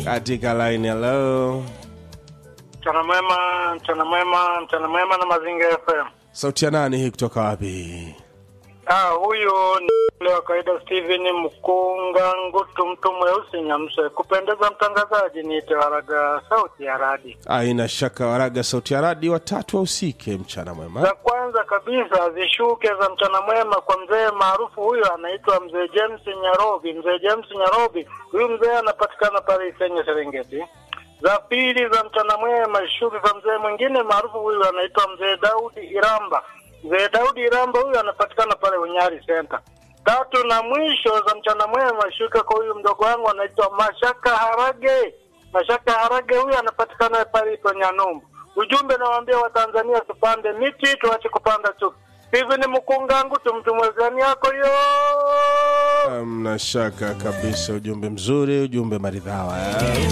katika line hello Mchana mwema, mchana mwema, mchana mwema na Mazingira FM. sauti ya nani hii kutoka wapi Ah, huyu ni ule wa kawaida Steven Mkunga Ngutu, mtu mweusi Nyamse. Kupendeza mtangazaji, niite Waraga sauti ya radi. aina shaka waraga sauti ya radi watatu wahusike mchana mwema Za kwanza kabisa zishuke za mchana mwema kwa mzee maarufu huyu anaitwa mzee James Nyarobi. Mzee James Nyarobi, huyu mzee anapatikana pale Isenye Serengeti. Za pili za mchana mwema shughuli za mzee mwingine maarufu huyu anaitwa mzee Daudi Iramba. Mzee Daudi Iramba huyu anapatikana pale Unyari Center. Tatu na mwisho za mchana mwema shuka kwa huyu mdogo wangu anaitwa Mashaka Harage. Mashaka Harage huyu anapatikana pale ipo Nyanumbu. Ujumbe nawaambia Watanzania tupande miti tuache kupanda chuki. Hivi ni mkungangu tumtumwezani yako yo. mna shaka kabisa ujumbe mzuri ujumbe maridhawa eh?